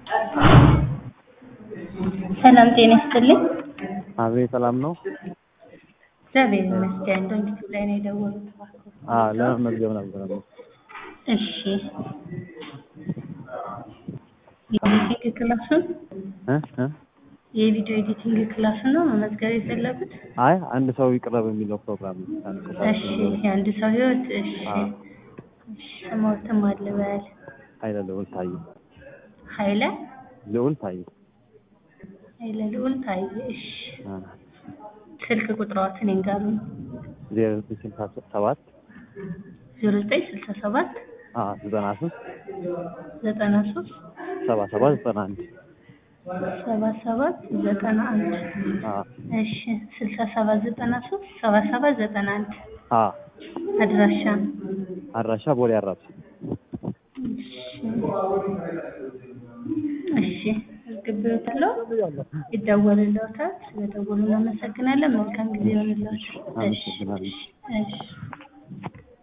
ሰላም ጤና ይስጥልኝ። አቤት ሰላም ነው? እግዚአብሔር ይመስገን። ዶንኪቱ ላይ ነው የደወሉት እባክዎ። አዎ ለመመዝገብ ነበረ። እሺ የኤዲቲንግ ክላሱን እ እ የቪዲዮ ኤዲቲንግ ክላሱን ነው መመዝገብ የፈለጉት? አይ አንድ ሰው ይቅረብ የሚለው ፕሮግራም ነው። አንድ ሰው እሺ የአንድ ሰው ህይወት እሺ አዎ። እሺ ስሞትም አልበል ኃይለ ልዑል ታዬ ኃይለ ልዑል ታዬ ኃይለ ልዑል ታዬ እሺ አ ስልክ ቁጥሯትን ይንገሩኝ። ዜሮ ዘጠኝ ስልሳ ሰባት ዜሮ ዘጠኝ ስልሳ ሰባት አ ዘጠና ሶስት ዘጠና ሶስት ሰባ ሰባት ዘጠና አንድ ሰባ ሰባት ዘጠና አንድ አ እሺ ስልሳ ሰባት ዘጠና ሶስት ሰባ ሰባት ዘጠና አንድ አ አድራሻ አድራሻ ቦሌ አራብሳ እሺ እርግብታለሁ ይደወልልዎታል። ስለደወሉ እናመሰግናለን። መልካም ጊዜ ይሆንልዎት። እሺ አመሰግናለሁ። እሺ